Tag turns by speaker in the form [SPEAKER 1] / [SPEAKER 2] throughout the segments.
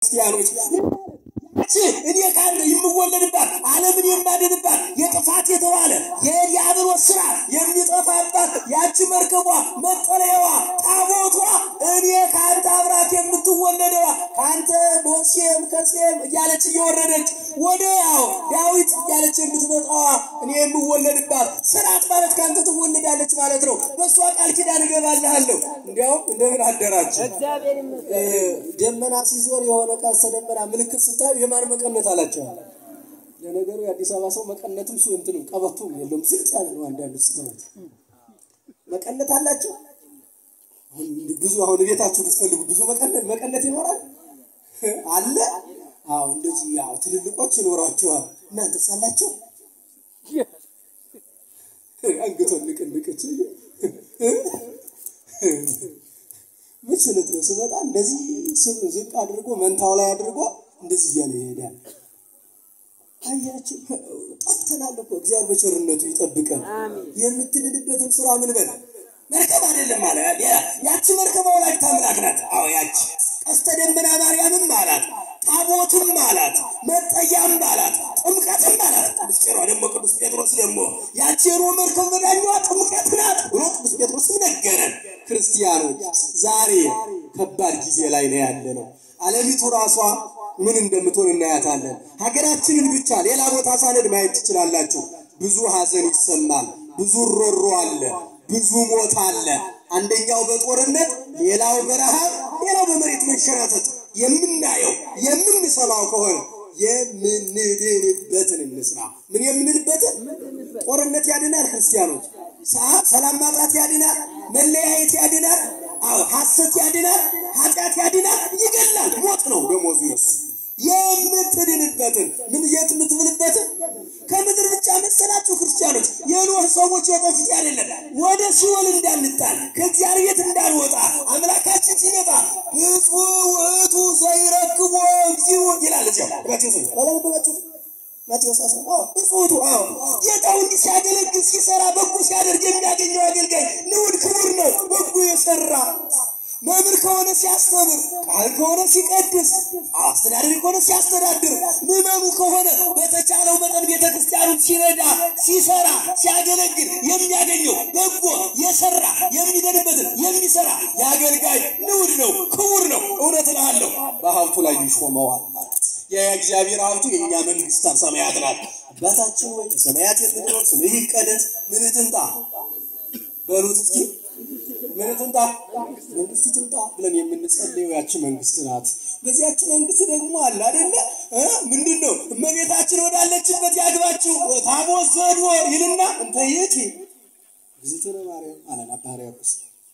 [SPEAKER 1] ክርስቲያኖች እኔ ካለ የምወለድባት ዓለምን የማድንባት የጥፋት የተባለ የዲያብሎስ ስራ የሚጠፋባት ያቺ መርከቧ መጠለያዋ ታቦቷ እኔ ከአንተ አብራት የምትወለደዋ ከአንተ በሴም ከሴም እያለች እየወረደች ወደ ያው ዳዊት እያለች የምትመጣዋ እኔ የምወለድባት ስርዓት ማለት ከአንተ ትወለዳለች ማለት ነው። በእሷ ቃል ኪዳን እገባልሃለሁ። እንዲያውም እንደምን አደራችሁ። ደመና ሲዞር የሆነ ቀስተ ደመና ምልክት ስታዩ የማን መቀነት አላቸዋል። ለነገሩ የአዲስ አበባ ሰው መቀነትም ሱ እንትንም ቀበቶም የለውም ዝቅ ያለ ነው። አንዳንዱ ስተት መቀነት አላቸው። አሁን ብዙ አሁን ቤታችሁ ብትፈልጉ ብዙ መቀነት መቀነት ይኖራል አለ። አዎ እንደዚህ ያው ትልልቆች ይኖራቸዋል። እናንተ ሳላቸው አንገቷን ንቅንቅች ምን ስለት ነው ስመጣ እንደዚህ ስም ዝቅ አድርጎ መንታው ላይ አድርጎ እንደዚህ እያለ ይሄዳል። አያችሁ ጠፍተናል እኮ እግዚአብሔር በቸርነቱ ይጠብቀን። የምትልልበትን ስራ ምን በል መርከብ አይደለም አለ። ያቺ መርከብ ወላዲተ አምላክ ናት። አዎ ያቺ ቀስተ ደመና ማርያምም አላት፣ ታቦትም አላት፣ መጠያም አላት፣ ጥምቀትም አላት። ቅዱስ ቄሮ ደግሞ ቅዱስ ጴጥሮስ ደግሞ ያቺ የኖህ መርከብ መዳኛዋ ጥምቀት ናት ብሎ ቅዱስ ጴጥሮስም ነገረን። ክርስቲያኖች ዛሬ ከባድ ጊዜ ላይ ነው ያለ ነው። ዓለሚቱ ራሷ ምን እንደምትሆን እናያታለን። ሀገራችንን ብቻ ሌላ ቦታ ሳነድ ማየት ትችላላችሁ። ብዙ ሀዘን ይሰማል፣ ብዙ ሮሮ አለ፣ ብዙ ሞት አለ። አንደኛው በጦርነት ሌላው በረሃብ ሌላው በመሬት መንሸራተት የምናየው የምንሰማው ከሆነ የምንድንበትን እንስራ። ምን የምንልበትን? ጦርነት ያድናል ክርስቲያኖች። ሰላም ማጣት ያድናል። መለያየት ያድናል። አዎ ሐሰት ያድናል። ኃጢአት ያድናል። ይገላል። ሞት ነው ደሞዙ የሱ። የምትድንበትን ምን የት የምትምልበትን ከምድር ብቻ መሰላችሁ ክርስቲያኖች? የኖህ ሰዎች የጠፉት አይደለም። ወደ ሲኦል እንዳንጣል ከእግዚአብሔር ቤት እንዳንወጣ አምላካችን ሲመጣ ብፁዕ ውእቱ ዘይረክቦ እግዚኦ ይላል። እዚያው ማቴዎስ አላነበባችሁት? ማቴዎስ አስራ ብፁዕ ውእቱ አዎ ጌታው እንዲህ ሲያገለግል ሲሰራ በጎ ሲያደርግ የሚያገኘው አገልጋይ ንዑድ ክቡር ነው። በጎ የሰራ መምህር ከሆነ ሲያስተምር፣ ቃል ከሆነ ሲቀድስ፣ አስተዳደሪ ከሆነ ሲያስተዳድር፣ ምዕመኑ ከሆነ በተቻለው መጠን ቤተ ክርስቲያኑን ሲረዳ፣ ሲሰራ፣ ሲያገለግል የሚያገኘው በጎ የሰራ የሚደንበትን የሚሰራ የአገልጋይ ንዑድ ነው፣ ክቡር ነው። እውነት እልሃለሁ በሀብቱ ላይ ይሾመዋል። የእግዚአብሔር ሀብቱ የእኛ መንግስተ ሰማያት ናት። አባታችን ወይ ሰማያት የምትኖር ስምህ ይቀደስ፣ ምንህ ትምጣ በሉት እስኪ ምን ትምጣ መንግስት ትምጣ ብለን የምንጸልየው ያቺ መንግስት ናት። በዚያች መንግስት ደግሞ አለ አይደለ ምንድን ነው እመቤታችን ወዳለችበት ያግባችሁ ታቦት ዘድወር ይልና እንተ ይእቲ እግዝእትነ ማርያም አለን አባ ሕርያቆስ።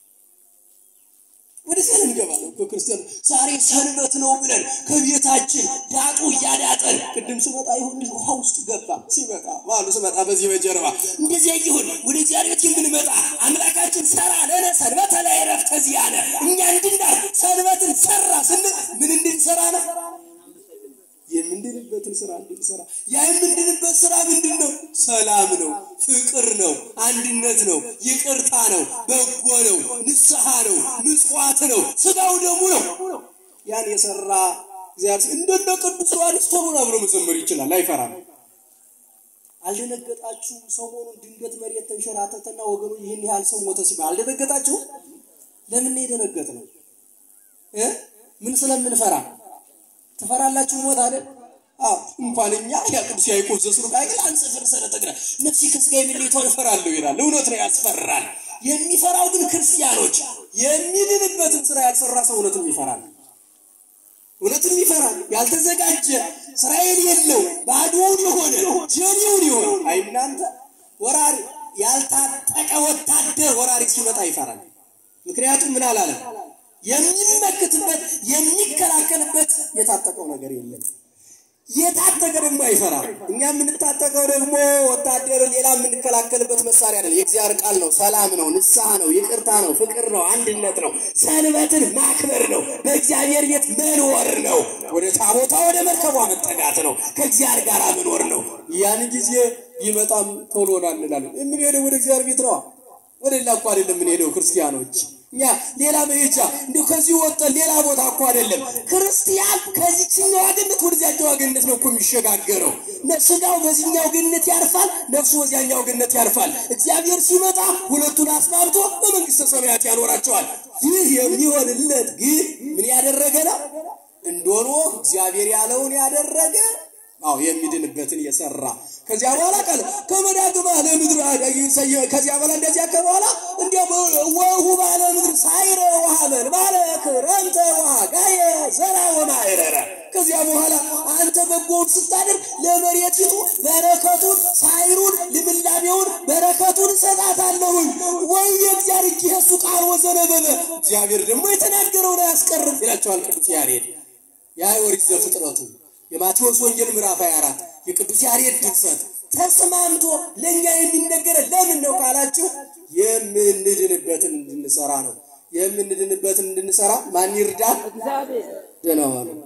[SPEAKER 1] ወደዚያ እንገባለን እኮ ክርስቲያኑ ዛሬ ሰንበት ነው ብለን ከቤታችን ዳጡ እያዳጠን ቅድም ስመጣ ይሁን ልጅ ውሃ ውስጥ ገባ ሲመጣ ማሉ ስመጣ በዚህ በጀርባ እንደዚያ ይሁን ወደ እግዚአብሔር ቤት የምንመጣ አምላካችን ሰራ ለነ ሰንበተ ላይ ረፍተ ዚአነ እኛ እንድናር ሰንበትን ሰራ ስንል ምን እንድንሰራ ነው? የምንድንበትን ስራ እንድንሰራ። ያ የምንድንበት ስራ ምንድን ነው? ሰላም ነው፣ ፍቅር ነው፣ አንድነት ነው፣ ይቅርታ ነው፣ በጎ ነው፣ ንስሐ ነው፣ ምጽዋት ነው፣ ስጋው ደሙ ነው። ያን የሰራ እግዚአብሔር እንደነ ቅዱስ ዮሐንስ ቶሎ ነው ብሎ መዘመር ይችላል፣ አይፈራም። አልደነገጣችሁ? ሰሞኑን ድንገት መሬት ተንሸራተተና ወገኑ ይህን ያህል ሰው ሞተ ሲባል አልደነገጣችሁ? ለምን ነው የደነገጥነው? ምን ስለምንፈራ ትፈራላችሁ? ሞት አይደል? አዎ እንኳን እኛ ያ ቅዱስ ያዕቆብ ዘስሩግ አይደል አንጽፍር ሰለተግራ ነፍሲ ከስጋ የሚለይቷን እፈራለሁ ይላል። እውነት ነው፣ ያስፈራል። የሚፈራው ግን ክርስቲያኖች የሚድንበትን ስራ ያልሰራ ሰው እውነትም ይፈራል። እውነትም ይፈራል። ያልተዘጋጀ እስራኤል የለው ባዶውን የሆነ ጀኔውን የሆነ አይ እናንተ ወራሪ ያልታጠቀ ወታደር ወራሪ ሲመጣ ይፈራል። ምክንያቱም ምን አላለም? የሚመክትበት የሚከላከልበት የታጠቀው ነገር የለም። የታጠቀ ደግሞ አይፈራም። እኛ የምንታጠቀው ደግሞ ወታደር ሌላ የምንከላከልበት መሳሪያ አይደለም። የእግዚአብሔር ቃል ነው፣ ሰላም ነው፣ ንስሐ ነው፣ ይቅርታ ነው፣ ፍቅር ነው፣ አንድነት ነው፣ ሰንበትን ማክበር ነው፣ በእግዚአብሔር ቤት መኖር ነው፣ ወደ ታቦታ ወደ መርከቧ መጠጋት ነው፣ ከእግዚአብሔር ጋር መኖር ነው። ያን ጊዜ ቢመጣም ቶሎ ና እንላለን። የምንሄደው ወደ እግዚአብሔር ቤት ነዋ። ወደ ሌላ እኮ አይደለም የምንሄደው ክርስቲያኖች እኛ ሌላ መሄጃ እንዲሁ ከዚህ ወጥተን ሌላ ቦታ እኮ አይደለም። ክርስቲያን ከዚችኛው ገነት ወደዚያኛው ገነት ነው እኮ የሚሸጋገረው። ስጋው በዚህኛው ገነት ያርፋል፣ ነፍሱ በዚያኛው ገነት ያርፋል። እግዚአብሔር ሲመጣ ሁለቱን አስማምቶ በመንግስተ ሰማያት ያኖራቸዋል። ይህ የሚሆንለት ግን ምን ያደረገ ነው? እንደሆነ እግዚአብሔር ያለውን ያደረገ አዎ የሚድንበትን የሰራ ከዚያ በኋላ ቃል ከመዳግማ ለምድር ከዚያ በኋላ እንደዚያ ከበኋላ እንዲያም ወሁ ባለ ምድር ሳይረ ውሃበል ባለ ክረምተ ውሃ ጋየ ዘራ ወማይረረ ከዚያ በኋላ አንተ በጎውን ስታደርግ ለመሬቲቱ በረከቱን ሳይሩን ልምላሜውን በረከቱን እሰጣታለሁኝ። ወይ የእግዚአብሔር እጅ የሱ ቃል ወዘነበበ እግዚአብሔር ደግሞ የተናገረውን አያስቀርም ይላቸዋል ቅዱስ ያሬድ የኦሪት ዘፍጥረቱ የማቴዎስ ወንጌል ምዕራፍ 24 የቅዱስ ያሬድ ድርሰት ተስማምቶ ለእኛ የሚነገረን ለምን ነው ካላችሁ የምንድንበትን እንድንሰራ ነው። የምንድንበትን እንድንሰራ ማን ይርዳል? ደህና ዋሉ።